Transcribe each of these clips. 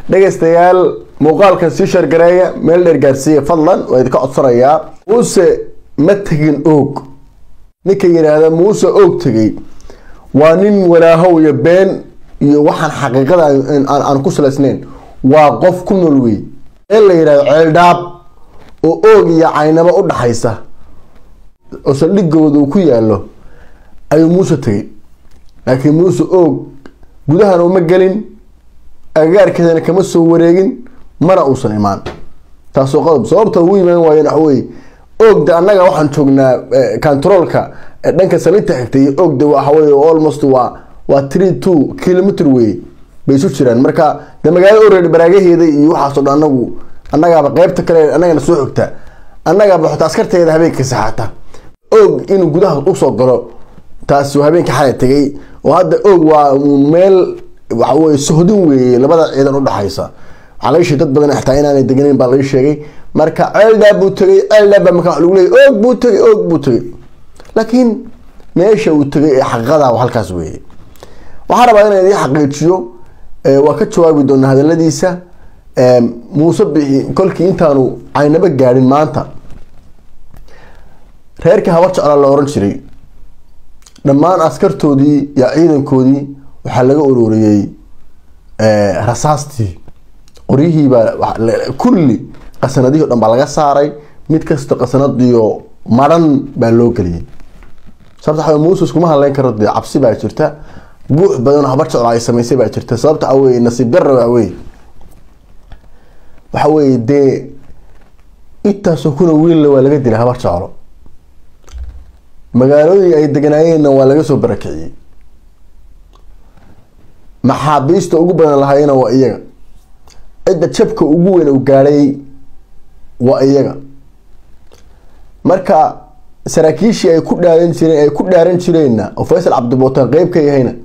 dhegaystayaal muuqaalkan sii shargareeya meel dheer gaarsiiya fadlan waa idinka codsanayaa muuse ma tegin oog ninka yidhaahda muuse oog tegay waa nin walaahow iyo been iyo waxaan xaqiiqada aan ku salaysnayn waa qof ku nool wey meel la yidhahdo ceeldhaab oo oog iyo caynabo u dhaxaysa oo saldhigooda uu ku yaalo ayuu muuse tegay laakiin muuse oog gudahana uma gelin agagaarkeedana kama soo wareegin mana uusan imaan taasoo qodob sababta ugu imaan waayeen waxa weye oogda annaga waxaan joognaa controolka dhanka salinta xigtay oogda waxaweye almost waa waa three two kilometer wey bay isu jiraan marka de magaalada already baraagaheeda iyo waxaasoo dhan anagu annagaaba qeybta kale annagana soo xogta annagaaba xota askarteeda habeenka saxaata oog inuu gudaha usoo galo taas habeenka xalay tegay oo hadda oog waa meel waxaweye sohdin weeye labada ciidan udhaxaysa waxaa laga sheegay dad badan xitaa inaanay deganayn baa laga sheegay marka ceeldaa buu tegay ceeldaa baa marka lagu leeyay oog buu tegay oog buu tegay laakiin meesha uu tegay ee xaqiiqada halkaas weeye waxaan rabaa inaan idiin xaqiijiyo waa ka jawaabi doonaa hadaladiisa muuse bixi kolkii intaanu caynaba gaadhin maanta reerkii habar jeclaa la oran jiray dhammaan askartoodii iyo ciidankoodii waxaa laga uroriyey rasaastii qoryihiibaa kulli qasanadihii o dhan baa laga saaray mid kasta qasanadiyo maran baa loo geliyey sababta waa muuse iskuma hadleyn karo dee cabsi baa jirta buux badan oo habar jeclo ay samaysay baa jirta sababta a weye nasiib darra waa weye waxa weye dee intaasoo kuna wiilla waa laga dilay habar jeclo magaalooyin ay deganaayeenna waa laga soo barakiciyey maxaabiista ugu badan lahayena waa iyaga cidda jabka ugu weyn u gaadhay waa iyaga marka saraakiishii ay ku dhaaran jireen ay ku dhaaran jireenna oo faysal cabdibootaan qeyb ka yahayna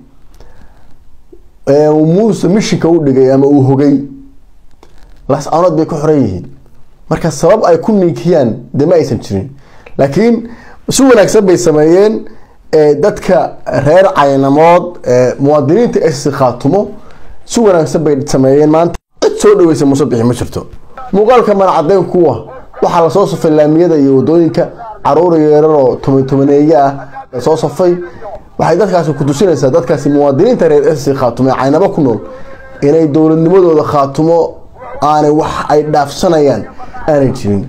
muuse mishinka u dhigay ama uu hogay las-aanood bay ku xoran yihiin marka sabab ay ku ninkiyaan dee ma aysan jirin laakiin si wanaagsan bay sameeyeen dadka reer caynamood muwaadiniinta ss khaatumo si wanaagsan bay sameeyeen maanta cid soo dhaweysa muuse bixi ma jirto muuqaalka manacadeyn kuwa waxaa lasoo safay laamiyada iyo wadooyinka caruur yeerar oo toban tobaneeye ah soo safay waxay dadkaasi ku tusinaysaa dadkaasi muwaadiniinta reer ss khaatumo ee caynabo ku nool inay dowladnimadooda khaatumo aanay wax ay dhaafsanayaan aanay jirin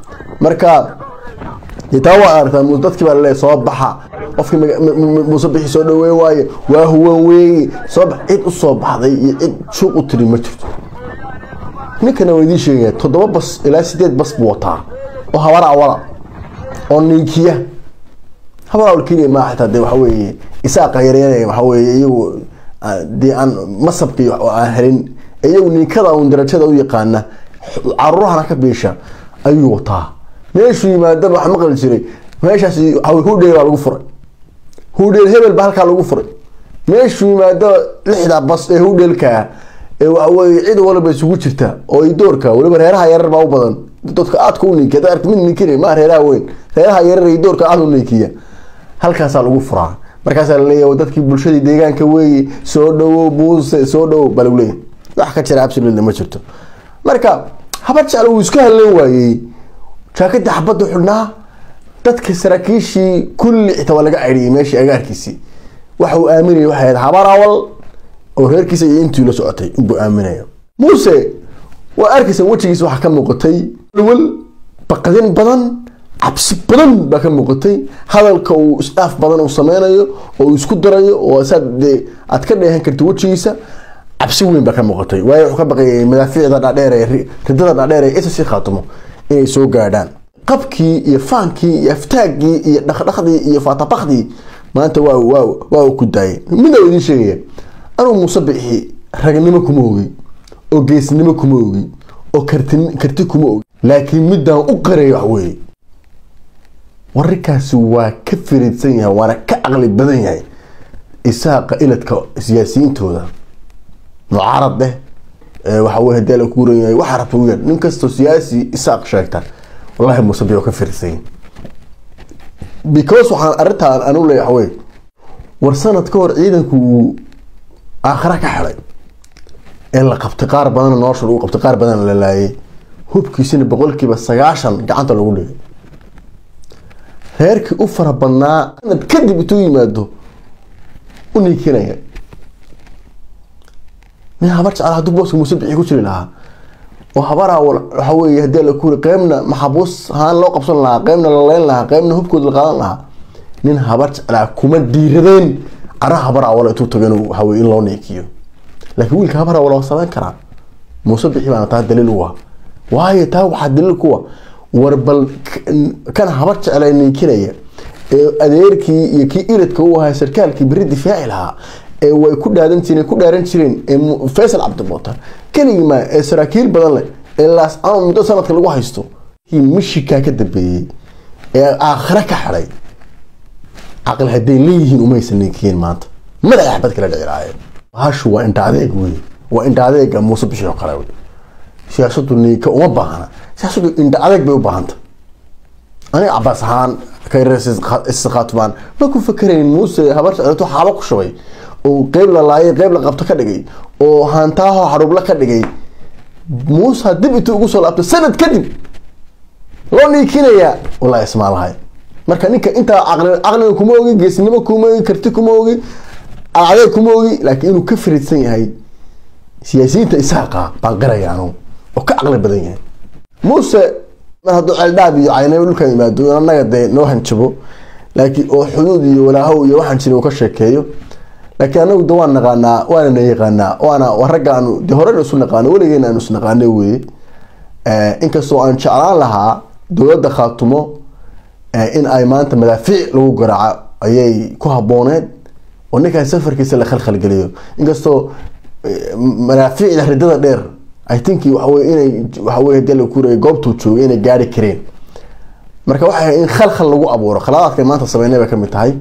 marka taa waa aragtaa dadkii baa laleeya soo baxa qofkii muuse bixi soo dhaweyn waaye waa huwan weeye soo bax cid u soo baxday iyo cid shuuq u tiri ma jirto ninkana waa idiin sheegaya toddoba bas ilaa sideed bas buu wataa oo habar awala oo niikiya habar awal keliya maa xitaa dee waxa weeye isaaqa yareynaya waxa weeye iyagu dee aan masabkii aan helin iyagu ninkada uun darajada u yaqaana caruurahana ka biisha ayuu wataa meeshuu yimaadaba wax maqli jiray meeshaasi hudheel baa lagu furay hudheel hebel baa halkaa lagu furay meeshuu yimaado lixda bas ee hudheelkaa ee waxaweye cid walba isugu jirta oo idoorka waliba reeraha yarar baa u badan dadka aadka u ninkiya arti mid ninkina ma reeraha weyn reeraha yarar idoorka aad u ninkiya halkaasaa lagu furaa markaasaa laleeyahy dadkii bulshadii deegaanka weeye soo dhawow muuse soo dhawow baa lagu leeyahy wax ka jira absolutely ma jirto marka habar jecel wuu iska hadlan waayey jaakadii xabadda xidhnaa dadka saraakiishii kulli xitaa waa laga caydhiyay meeshii agaarkiisii waxa uu aaminayay waxay ahayd habar awal oo reerkiisa iyo intii la socotay inbuu aaminaya muuse waa arkaysan wejigiisa waxaa ka muuqatay wal baqdin badan cabsi badan baa ka muuqatay hadalka uu isdhaaf badan uu sameynayo oo uu isku darayo oo saad dee aad ka dheehan karta wejigiisa cabsi weyn baa ka muuqatay waayo wuxuu ka baqayay madaafiicda dhaadheer ee ridada dhaadheer ee ss khaatumo inay soo gaadhaan qabkii iyo faankii iyo aftaaggii iyo dhaqdhaqdii iyo faatabakdii maanta waa waa waa uu ku daayay mida idiin sheegaya anuu muuse bixi ragnimo kuma ogi oo geesnimo kuma ogi oo karti karti kuma ogi laakiin midaan u qareeyo wax weeye wararkaasi waa ka firiidsan yahay waana ka caqli badan yahay isaaqa iladka siyaasiyiintooda mucaarad eh waxa weye hadii la kuuran yahay waxa rabta u yar nin kastoo siyaasi isaaq sheegta wallahi muuse bixi oo ka firiidsan yahay because waxaan arrintaan anu leeyahay wey war sanad ka hor ciidanku uu aakhira ka xidhay ee la qabtay qaar badanna nolosha lagu qabtay qaar badanna la laayay hubkiisina boqolkiiba sagaashan gacanta lagu dhigay reerkii u fara badnaa sanad kadib intuu yimaado u niikinaya nin habar jecel hadduu booska muuse bixi ku jiri lahaa oo habaraa waxa weeye haddii la kuuri qeybna maxabuus haan loo qabsan lahaa qeybna la leyn lahaa qeybna hubkooda la qaadan lahaa nin habar jeclaa kuma dhiiradeen cara habar awala intuu tago inuu waxa weye in loo niikiyo laakiin wiilka habar awala waa samayn karaa muuse bixi baana taa daliil u ah waayo taa waxaa daliil kuwa war bal kan habar jeclaa niikinaya ee adeerkii iyo kii iladka u ahaa sarkaalkii beri difaaci lahaa ee way ku dhaadan jireen ku dhaaran jireen ee faysal cabdimuutar keligii ma ee saraakiil badan leh ee laas ama muddo sanadka lagu haysto kii mishikaa ka dambeeyey ee aakhire ka xidhay caqli hadday leeyihiin umaysan ninkiyeen maanta madaxa xabad kala dhiciraayeen bahashu waa indha adeeg wey waa indha adeega muuse bishii oo kale wey siyaasadu niika uma baahna siyaasadu indha adeeg bay u baahanta aniga cabaas ahaan kayrsisqaatmaan ma ku fakerayn muuse habar jeclato xaabo ku shubay oo qeyb la laayay qeyb la qabto ka dhigay oo haantaaho xarubla ka dhigay muuse dib intuu ugu soo laabtay sanad kadib loo niikinayaa wallahi ismaalahay marka ninka intaa caqliga kuma ogi geesnimo kuma ogi karti kuma ogi adeeg kuma ogi laakiin inuu ka fariidsan yahay siyaasiyiinta isaaqa baan qiraya anu oo ka caqli badan yahay muuse mar hadduu ceeldhaab iyo caynabo dhulkan yimaado annaga dee noo hanjabo laakiin oo xuduud iyo walaahow iyo waxaan jirin uu ka sheekeeyo laakiin anagu de waan naqaanaa waana na yaqaanaa waana ragga aanu de horena isu naqaano weligeena aanu isnaqaano weye inkastoo aan jeclaan lahaa dowladda khaatumo in ay maanta madaafiic lagu garaaco ayay ku habooneed oo ninkaan safarkiisa la khalkhalgeliyo inkastoo madaafiicda ridada dheer i think waxawey inay waxawey hadii la kuuraya goobtuu joogay inay gaari kareen marka waxay in khalkhal lagu abuuro khaladaadka maanta sameynay bay kamid tahay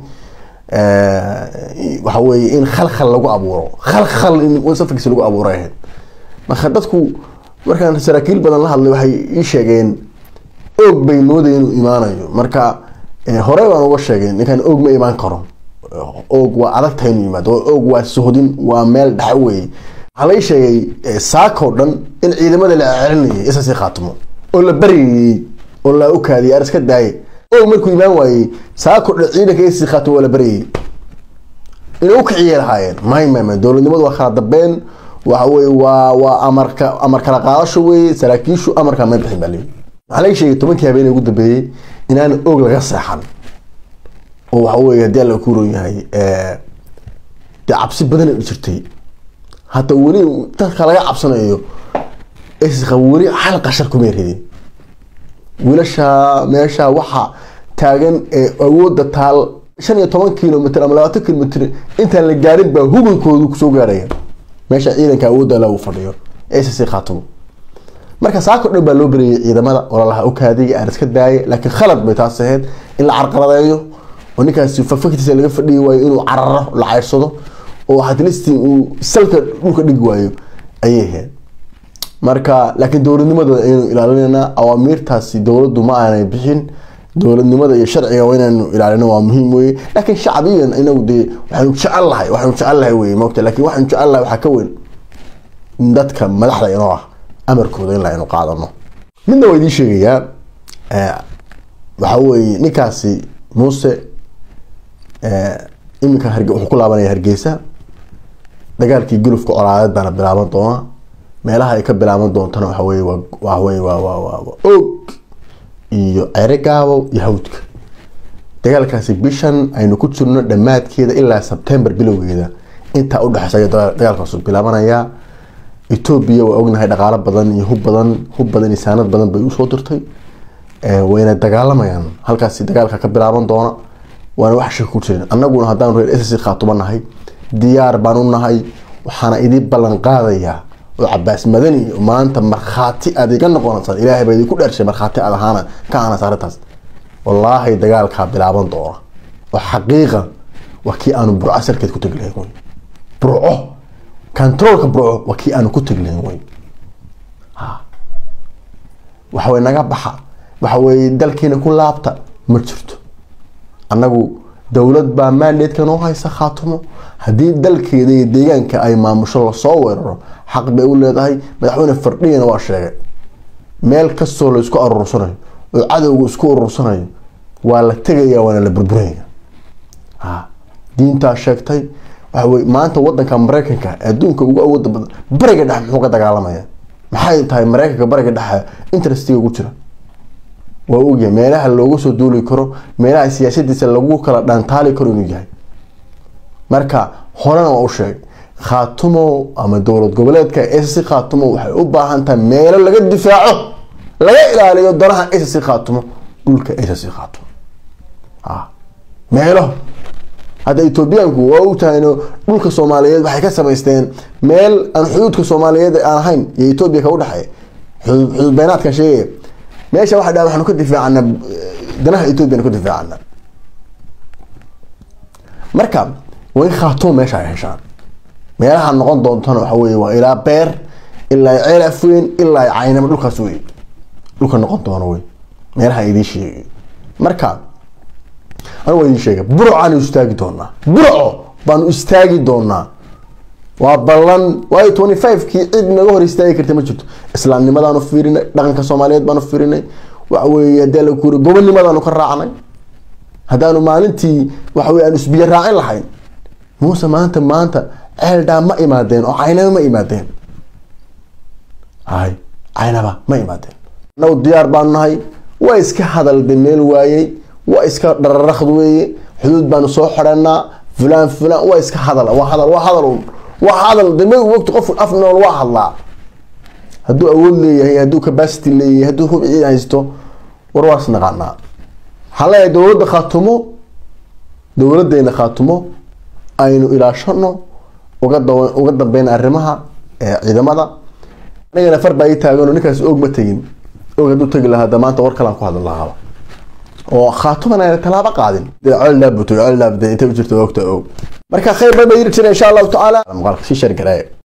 waxa weeye in khalkhal lagu abuuro khalkhal in safarkiisa lagu abuuray ahayd marka dadku markaan saraakiil badan la hadlay waxay ii sheegeen oog bay moodaya inuu imaanayo marka horey baan uga sheegay ninkan oog ma imaan karo oog waa adag tahay inuu yimaado oog waa sohdin waa meel dhexe weeye waxaa lai sheegay saakoo dhan in ciidamada la celinayay isasi khaatimo oo la baryayey oo la ukaadiyay ar iska daaye oog markuu imaan waayey saakoo dhan ciidanka isasi khaatimo waa la baryayey inay u kiciyay lahaayeen may may may dowladnimadu waa kala dambeen waxa weye waa waa amarka amar kala qaadasho weye saraakiishu amarka may bixin baa leeyi waxaa laga sheegay tobankii habeen ugu dambeeyey inaan oog laga seexan oo waxa weye haddii alla ku ron yahay dee cabsi badan ay jirtay hata weli dadka laga cabsanayo isqa weli hal qashar kumay ridin wiilasha meesha waxa taagan ee awoodda taal shan iyo toban kilomitr ama labaatan kilomitr intaan la gaarin baa hubankoodu kusoo gaaraya meesha ciidanka awoodda lagu fadhiyo ss khaatimo marka saako dhan baa loo beriyay ciidamada ololaha ukaadiga aan iska daayay laakiin khalad bay taas ahayd in la carqaladeeyo oo ninkaasi faktiisa laga fadhiyi waayo inuu cararo la ceyrsado oo atlisti uu salka dhulka dhigi waayo ayay ahayd marka laakiin dowladnimadooda ayaynu ilaalinayna awaamiirtaasi dowladdu ma aanay bixin dowladnimada iyo sharciga waa inaynu ilaalino waa muhiim weye laakiin shacbiyan inagu dee waxaynu jecel lahay waxaynu jecel lahay weye mogta lakin waxaynu jecel lahay waxaa ka weyn dadka madaxda inoo ah amarkooda in aynu qaadano midna waa idiin sheegayaa waxa weye ninkaasi muuse iminka wuxuu ku laabanaya hargeysa dagaalkii gulufka colaadeed baana bilaaban doona meelaha ay ka bilaaban doontana waxawey waxawey waa og iyo cere gaabo iyo hawdka dagaalkaasi bishan aynu ku jirno dhammaadkeeda ilaa sebtember bilowgeeda intaa udhexeysa aya dagaalkaas bilaabanayaa etoobiya waa ognahay dhaqaalo badan iyo hub badan hub badan iyo saanad badan bay usoo dirtay wayna dagaalamayaan halkaasi dagaalka ka bilaaban doona waana wax shaki ku jirin annaguna haddaan reer ss khaatuba nahay diyaar baan u nahay waxaana idin ballan qaadayaa oo cabaas madani maanta markhaati aad iga noqonaysaan ilaahay baa idinku dheershay markhaati aad ahaana ka aanas arrintaas wallaahi dagaalkaa bilaaban doona oo xaqiiqa waa kii aanu burco salkeed ku tegi lahayn wey burco controolka burco waa kii aanu ku tegi lahayn wey waxawey naga baxa waxaweye dalkiina ku laabta ma jirto annagu dowlad baa mandatekan oo haysa khaatumo haddii dalkeeda iyo deegaanka ay maamusho lasoo weeraro xaq bay u leedahay madaxweyne fardhigana waa sheegay meel kastoo la isku aruursanayo oo cadowga isku urursanayo waa la tegaya waana la burburaya diintaa sheegtay waxa wey maanta wadanka mareykanka adduunka ugu awooda badan bariga dhexe muxuu ka dagaalamaya maxay tahay mareykanka bariga dhexe interestiga ugu jira waa ogyahay meelaha looga soo duuli karo meelaha siyaasadiisa lagu kala dhaantaali karo inuu yahay marka horena waa u sheegay khaatumo ama dowlad goboleedka sc khaatumo waxay u baahan tahay meelo laga difaaco laga ilaaliyo danaha sc khaatumo dhulka sc khaatumo meelo hadda etoobiyaanku waa ogtahayno dhulka soomaaliyeed waxay ka samaysteen meel aan xuduudka soomaaliyeed aan ahayn iyo etoobiya ka udhexeeya xuduud beynaadkan sheegaya meesha waxa dha waxaanu ka difaacana danaha etoobiyanu ka difaacana marka waa in khaatumo meesha ay heshaan meelaha noqon doontana waxa wey waa ilaa beer ilaa ceel afweyn ilaa caynamo dhulkaas wey dhulka noqon doono wey meelaha idiin sheegay marka anu waa idiin sheegay burcaanu istaagi doonaa burco baanu istaagi doonaa waa ballan waayo twenty five kii cid naga hor istaagi karta ma jirto islaamnimadaanu fiirinay dhaqanka soomaaliyeed baanu fiirinay waxa weye hadee la kuuri gobonnimadaanu ka raacnay haddaanu maalintii waxa wey aanu isbiyo raacin lahayn muuse maanta maanta ceeldhaa ma imaadeen oo caynaba ma imaadeen hay caynaba ma imaadeen anagu diyaar baanu nahay waa iska hadalde meel waayey waa iska dhararaqd weeye xuduud baanu soo xidhanaa fulaan fulaan waa iska hadal waa hadal waa hadal un waa hadal dama wogti qof af nool waa hadlaa hadduu awood leeyahay hadduu capacity leeyahay hadduu hub ciid haysto war waas naqaanaa waxaan leeyahay dowladda khaatumo dowladeena khaatumo aynu ilaashano uga da uga dambeyn arrimaha ciidamada anigana far baa ii taagano ninkaas og ma tegin og hadduu tegi lahaa da maanta war kalaan ku hadlan lahaaba oo khaatuman ayna tallaabo qaadin dee coldaabutay coldaabda intay u jirta ogta og marka khayr bay ba yiri jira insha allahu tacaala muuqaalka sii shargaraaya